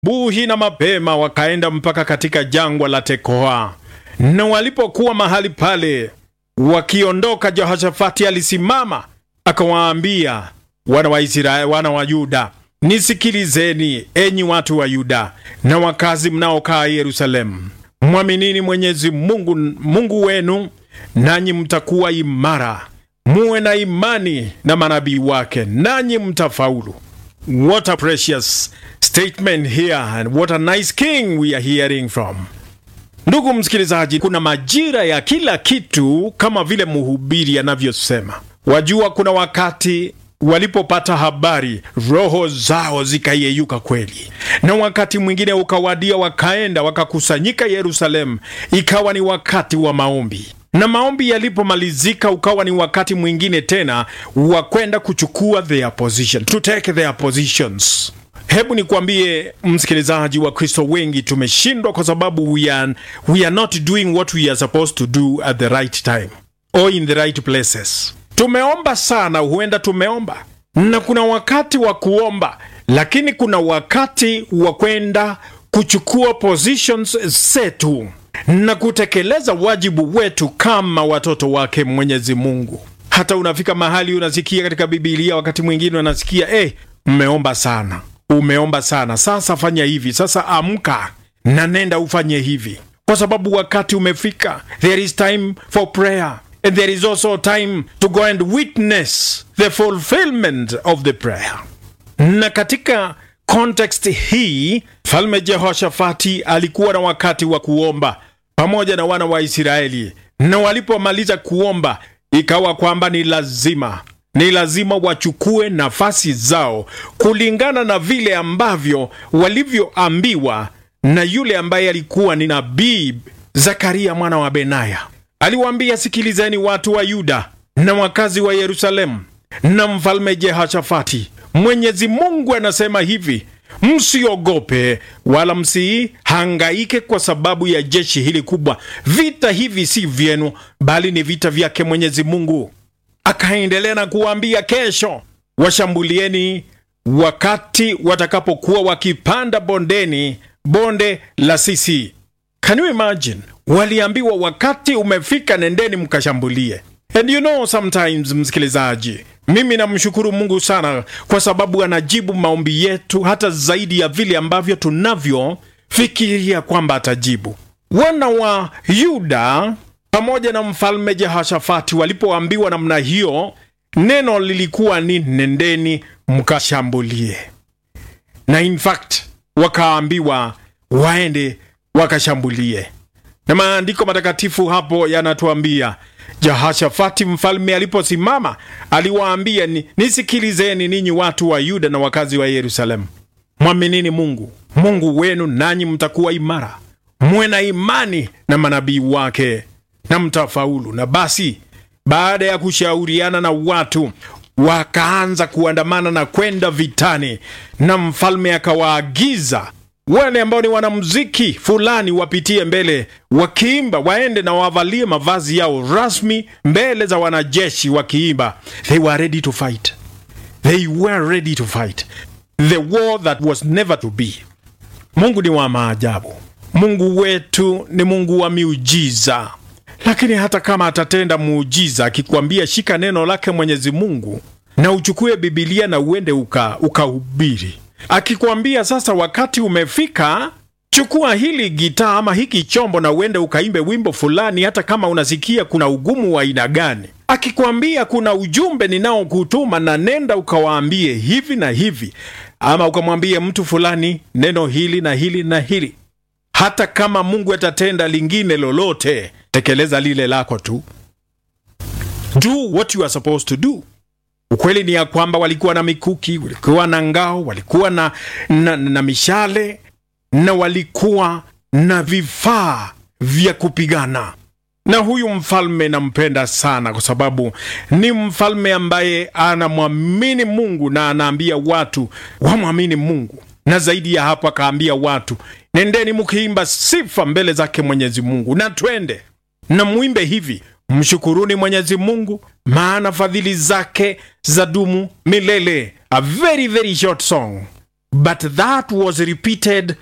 Buhi na mapema wakaenda mpaka katika jangwa la Tekoa, na walipokuwa mahali pale wakiondoka, Jehoshafati alisimama akawaambia wana wa Israeli, wana wa Yuda, nisikilizeni enyi watu wa Yuda na wakazi mnaokaa Yerusalemu, mwaminini Mwenyezi Mungu, Mungu wenu, nanyi mtakuwa imara. Muwe na imani na manabii wake, nanyi mtafaulu. What a precious statement here and what a nice king we are hearing from. Ndugu msikilizaji, kuna majira ya kila kitu kama vile mhubiri anavyosema. Wajua, kuna wakati walipopata habari roho zao zikayeyuka kweli, na wakati mwingine ukawadia, wakaenda wakakusanyika Yerusalemu, ikawa ni wakati wa maombi na maombi yalipomalizika, ukawa ni wakati mwingine tena wa kwenda kuchukua their position, to take their positions. Hebu nikwambie msikilizaji, wa Kristo wengi tumeshindwa kwa sababu we are, we are not doing what we are supposed to do at the right time or in the right places. Tumeomba sana, huenda tumeomba na kuna wakati wa kuomba, lakini kuna wakati wa kwenda kuchukua positions zetu na kutekeleza wajibu wetu kama watoto wake Mwenyezi Mungu. Hata unafika mahali unasikia katika Bibilia, wakati mwingine unasikia eh, mmeomba sana, umeomba sana, sasa fanya hivi, sasa amka na nenda ufanye hivi, kwa sababu wakati umefika. There is time for prayer and there is also time to go and witness the fulfillment of the prayer. Na katika context hii Mfalme Jehoshafati alikuwa na wakati wa kuomba pamoja na wana wa Israeli, na walipomaliza kuomba ikawa kwamba ni lazima ni lazima wachukue nafasi zao kulingana na vile ambavyo walivyoambiwa na yule ambaye alikuwa ni nabii Zakaria mwana wa Benaya. Aliwaambia, sikilizeni watu wa Yuda na wakazi wa Yerusalemu na mfalme Jehoshafati, Mwenyezi Mungu anasema hivi Msiogope wala msihangaike kwa sababu ya jeshi hili kubwa. Vita hivi si vyenu, bali ni vita vyake Mwenyezi Mungu. Akaendelea na kuwaambia, kesho washambulieni wakati watakapokuwa wakipanda bondeni, bonde la Sisi. Can you imagine? Waliambiwa wakati umefika, nendeni mkashambulie. And you know sometimes, msikilizaji mimi namshukuru Mungu sana kwa sababu anajibu maombi yetu hata zaidi ya vile ambavyo tunavyofikiria kwamba atajibu. Wana wa Yuda pamoja na mfalme Jehoshafati walipoambiwa namna hiyo, neno lilikuwa ni nendeni mkashambulie, na in fact wakaambiwa waende wakashambulie, na maandiko matakatifu hapo yanatuambia Jehoshafati mfalme aliposimama aliwaambia, ni, nisikilizeni ninyi watu wa Yuda na wakazi wa Yerusalemu, mwaminini Mungu Mungu wenu, nanyi mtakuwa imara, muwe na imani na manabii wake na mtafaulu. Na basi baada ya kushauriana na watu wakaanza kuandamana na kwenda vitani, na mfalme akawaagiza wale ambao ni wanamuziki fulani wapitie mbele wakiimba, waende na wavalie mavazi yao rasmi mbele za wanajeshi wakiimba. They were ready to fight, they were ready to fight the war that was never to be. Mungu ni wa maajabu, Mungu wetu ni Mungu wa miujiza. Lakini hata kama atatenda muujiza akikwambia shika neno lake Mwenyezi Mungu na uchukue Bibilia na uende ukahubiri uka akikwambia sasa, wakati umefika, chukua hili gitaa ama hiki chombo na uende ukaimbe wimbo fulani, hata kama unasikia kuna ugumu wa aina gani. Akikwambia kuna ujumbe ninaokutuma na nenda ukawaambie hivi na hivi, ama ukamwambie mtu fulani neno hili na hili na hili, hata kama Mungu atatenda lingine lolote, tekeleza lile lako tu. Do what you are supposed to do. Ukweli ni ya kwamba walikuwa na mikuki, walikuwa na ngao, walikuwa na, na, na mishale na walikuwa na vifaa vya kupigana. Na huyu mfalme nampenda sana, kwa sababu ni mfalme ambaye anamwamini Mungu na anaambia watu wamwamini Mungu, na zaidi ya hapo akaambia watu, nendeni mkiimba sifa mbele zake Mwenyezi Mungu, na twende na mwimbe hivi Mshukuruni Mwenyezi Mungu, maana fadhili zake za dumu milele. A very very short song but that was repeated